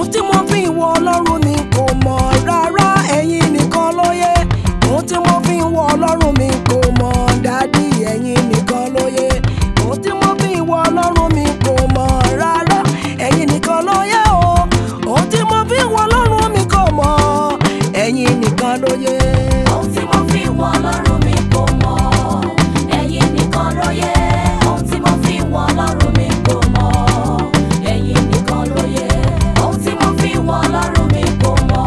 ohun tí mo fi wọ ọlọ́run mi kò mọ̀ rárá ẹ̀yin nìkan ló yé ohun tí mo fi wọ ọlọ́run mi kò mọ̀ dádì ẹ̀yin nìkan ló yé ohun tí mo fi wọ ọlọ́run mi kò mọ̀ rárá ẹ̀yin nìkan ló yé o ohun tí mo fi wọ ọlọ́run mi kò mọ̀ ẹ̀yin nìkan ló yé. Ohun tí mo fi wọ Ọlọ́run mi kò mọ̀, ẹ̀yin nìkan ló yẹ. Ohun tí mo fi wọ Ọlọ́run mi kò mọ̀, ẹ̀yin nìkan ló yẹ. Ohun tí mo fi wọ Ọlọ́run mi kò mọ̀,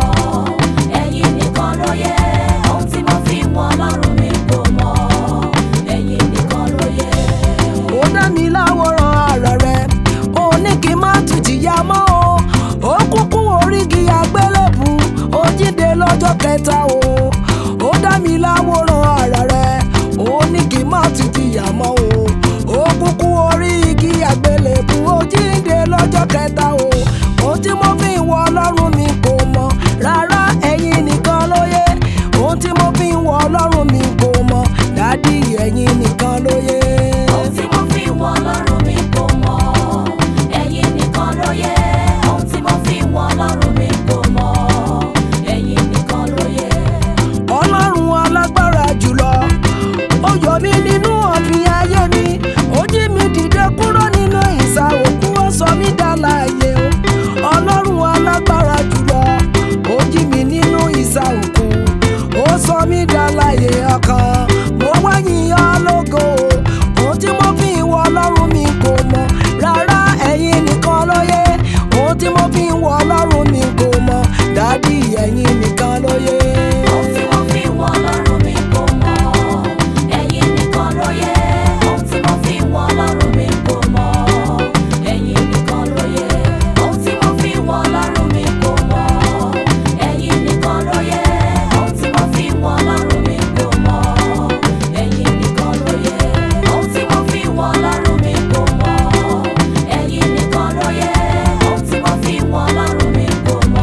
ẹ̀yin nìkan ló yẹ. Ohun tí mo fi wọ Ọlọ́run mi kò mọ̀, ẹ̀yin nìkan ló yẹ. ó dá mi láwòrán ara rẹ̀ ó ní kí n má tún jìyà mọ́ o ó kúkú orígi àgbélébù ó jíǹde lọ́jọ́ kẹta o ó dá mi láwòrán ara rẹ̀ ó ní kí n má tún jìyà mọ́ o ó kúkú orígi àgbélébù ó jíǹde lọ́jọ́ kẹta o ohun tí mo fi wọ ọlọ́run mi kò mọ̀ rárá ẹ̀yin nìkan ló yé ohun tí mo fi wọ ọlọ́run mi kò mọ̀ dádì ẹ̀yin nìkan ló yé. Ohun tí mo fi wọ Ọlọ́run mi kò mọ̀, ẹ̀yin nìkan ló yẹ. Ohun tí mo fi wọ Ọlọ́run mi kò mọ̀, ẹ̀yin nìkan ló yẹ. ọlọ́run alágbára jùlọ ó yọ mí nínú ọ̀fìn ayé mi ó jí mi dìde kúrò nínú ìsà òkú ó sọ mí dálàyé o ọlọ́run alágbára jùlọ ó jí mi nínú ìsà òkú ó sọ mí dálàyé ọkàn mo wá yìn ọ́ lógo ohun tí mo fi wọ ọlọ́run mi kò mọ̀ rárá ẹ̀yin nìkan ló yé ohun tí mo fi wọ ọlọ́run mi kò mọ̀ dádì ẹ̀yin nìkan ló yé. Ohun tí mo fi wọ Ọlọ́run mi kò mọ̀, ẹ̀yin nìkan ló yẹ. Ohun tí mo fi wọ Ọlọ́run mi kò mọ̀, ẹ̀yin nìkan ló yẹ. Ohun tí mo fi wọ Ọlọ́run mi kò mọ̀, ẹ̀yin nìkan ló yẹ. Ohun tí mo fi wọ Ọlọ́run mi kò mọ̀, ẹ̀yin nìkan ló yẹ. Ohun tí mo fi wọ Ọlọ́run mi kò mọ̀, ẹ̀yin nìkan ló yẹ. Ohun tí mo fi wọ Ọlọ́run mi kò mọ̀,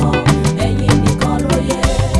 ẹ̀yin nìkan ló yẹ.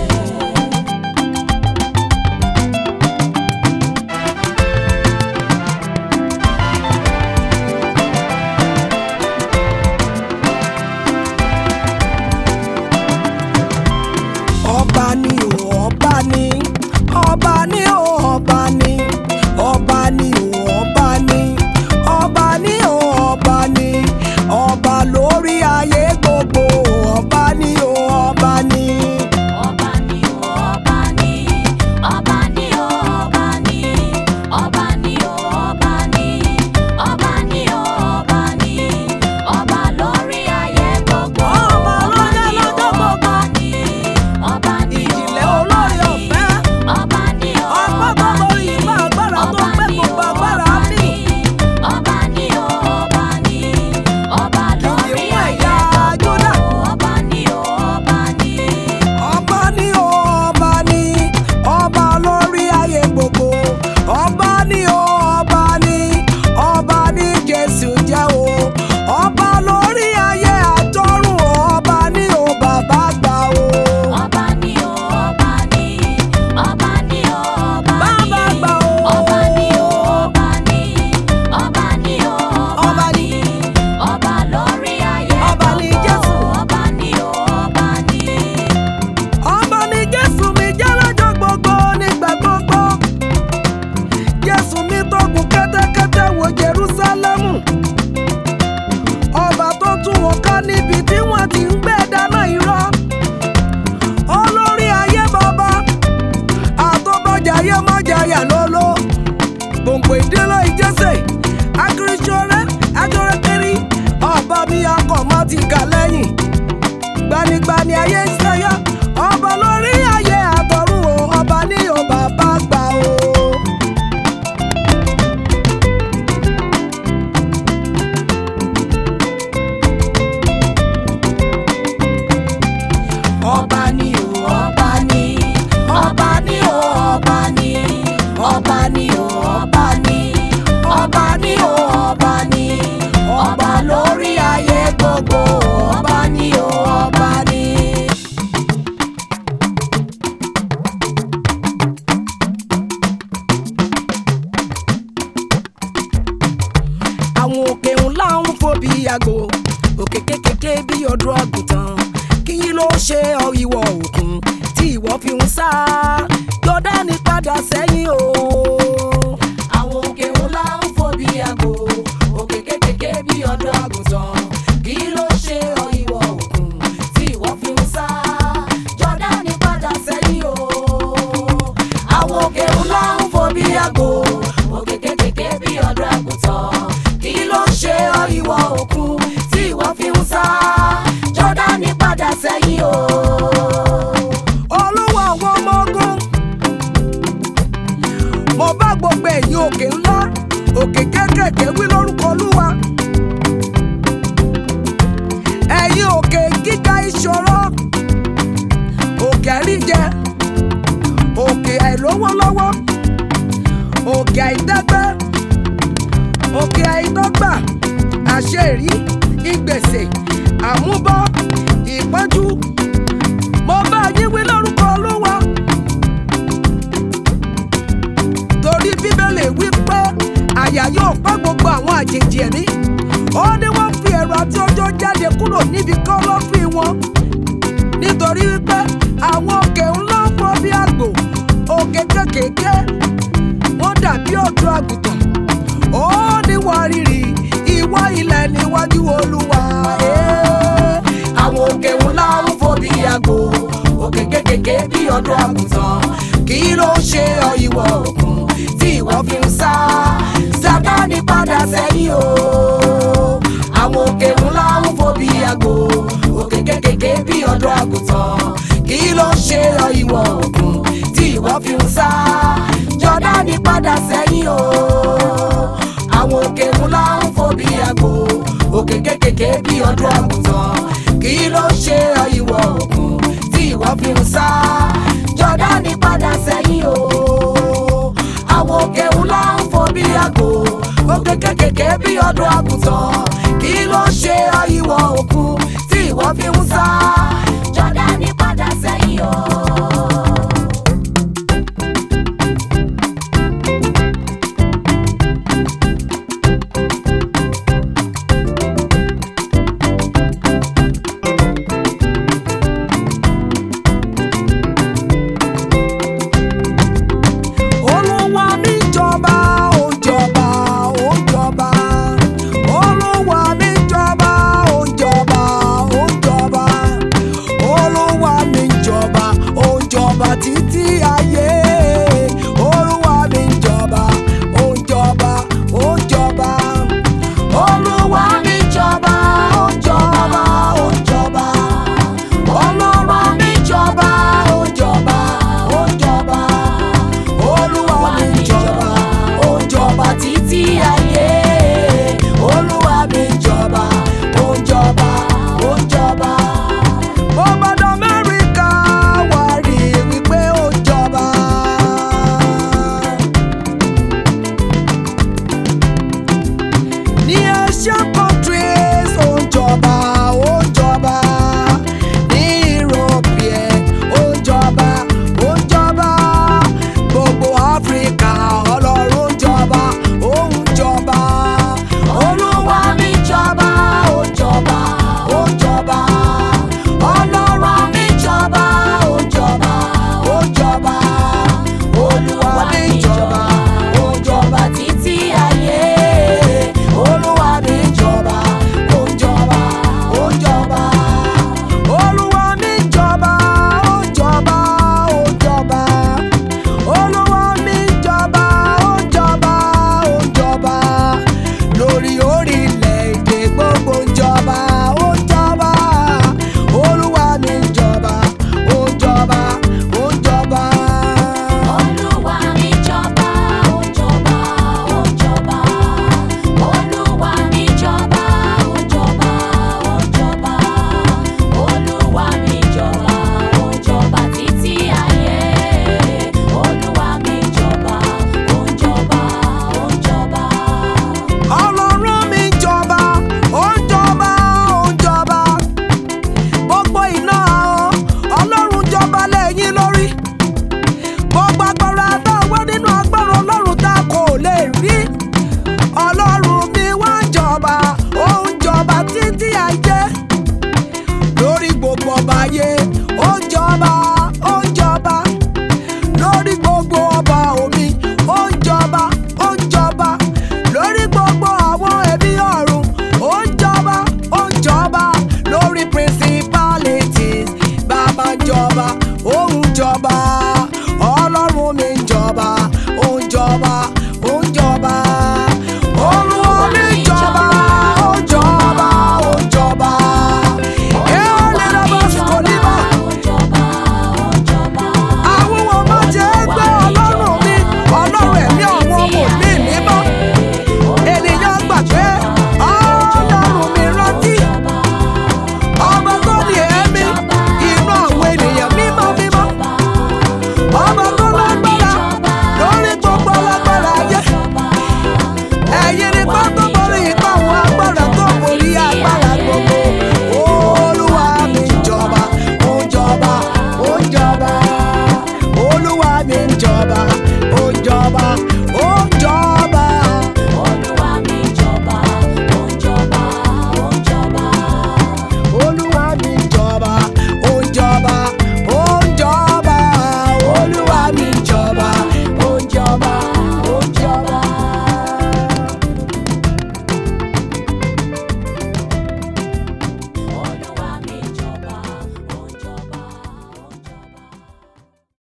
ọba ni o ọba ni ọba ni o ọba ni ọba ni o ọba ni ọba ni o ọba ni ọba lórí ayé gbogbo ọba ni o ọba ni. Ọba ni o, ọba ni, ọba ni o, ọba ni, ọba ni o, ọba ni, ọba ni o, ọba ni, ọba lórí ayé gbogbo. Ọba lórí ni o, lọ́jọ́ gbogbo. ọba ni, ọba ni o, Ìjìnlẹ̀ ọba olórí ni, ọ̀fẹ́. ọba ni o, Ọgbọ́n ọba tó borí ni, ìmọ̀ agbára tó ọba gbé ni gbogbo o, agbára ọba mì. ni, ọba ni o, ọba ni, ọba lórí Kìnìún ayé ẹ̀yà Jódà. gbogbo. Ọba ni o, ọba ni. ọba ni o ọba ni ọba lórí ayé gbogbo ọba ni o ọba ni ọba ni jésù jẹ́ o ọba lórí ayé àtọ́run o ọba ni o bàbá gbà o. Ọba ni o, ọba ni, ọba ni o, ọba Bàbá ni, gbà o. ọba ni o, ọba ni, ọba ni o, Ọba ọba ni. ni, ọba lórí ayé Ọba ni gbogbo. Jésù. Ọba ni o, ọba ni. ọba ni jésù mi jẹ́ lọ́jọ́ gbogbo nígbà gbogbo jésù mi tó gùn kẹ́tẹ́kẹ́tẹ́ wo jerúsálẹ́mù ọba tó tún wọn ká níbi tí wọ́n ti ń gbé dáná irọ́ olórí ayé bàbá àtọ́bọ̀jáyé mọ́jáyà lóló gbòǹgbò ìdílé ìjẹsẹ̀ akérésọ́rẹ́ akérèkéré ọba mi akọ̀ mọ́ ti kà lẹ́yìn gbanigbani ayé ń sẹyọ ọba lórí ayé àtọ̀run o ọba ní o bàbá gbà o. ọba ní o ọba ní ọba ní o ọba ní ọba ní o ọba ní ọba ní o ọba ní ọba lórí ayé gbogbo kékèké bí ọdún àgùntàn kí ló ṣe ọ ìwọ òkun tí ìwọ fi ń sá jọdani padà sẹ́yìn o. àwọn òkè ńlá ń fò bí àgbò òkè kékèké bí ọ̀dọ́ àgùntàn kí ló ṣe ọ ìwọ òkun tí ìwọ fi ń sá jọ́dánì padà sẹ́yìn o. àwọn òkè ńlá ń fò bí àgbò òkè kékèké bí ọ̀dọ́ àgùntàn kí ló ṣe ọ ìwọ òkun tí ìwọ fi ń sá jọ́dánì padà sẹ́yìn o. olówó àwọn ọmọ ogun mo bá gbogbo ẹ̀yìn òkè ńlá òkè kékèké wí lórúkọ olúwa ẹ̀yìn òkè gíga ìṣòro òkè àríjẹ òkè àìlówó lọ́wọ́ òkè àìdẹ́gbẹ́ òkè àìdọ́gba àṣeyìrí ìgbèsè àmúbọ́ ìpọ́njú mo bá yín wí lórúkọ olúwa torí bíbélì wí pé àyà yóò pa gbogbo àwọn àjèjì ẹ̀mí ó ní wọ́n fi ẹ̀rọ àti ọjọ́ jáde kúrò níbi kọ́lọ́fín wọn nítorí wípé àwọn òkè ńlá ń fọ́ bí àgbò òkè kékèké wọ́n dàbí ọ̀dọ́ àgùntàn ó ní wọ́n rírì ìwọ ilẹ̀ níwájú olúwa. Ee. àwọn òkè ńlá ń fò bí àgbò òkè kékèké bí ọ̀dọ́ àgùntàn kí ló ṣe ọ ìwọ òkun tí ìwọ fi ń sá sátánì padà sẹ́yìn o àwọn òkè ńlá ń fò bí àgbò òkè kékèké bí ọ̀dọ́ àgùntàn kí ló ṣe ọ ìwọ òkun tí ìwọ fi ń sá jọ́dánì padà sẹ́yìn o àwọn òkè ńlá ń fò bí àgbò òkè kékèké bí ọdún àgùntàn kí ló ṣe ọ ìwọ òkun tí ìwọ fi ń sá jọ́dánì padà sẹ́yìn o àwọn òkè ńlá ń fò bí àgbò òkè kékèké bí ọdún àgùntàn kí ló ṣe ọ ìwọ òkun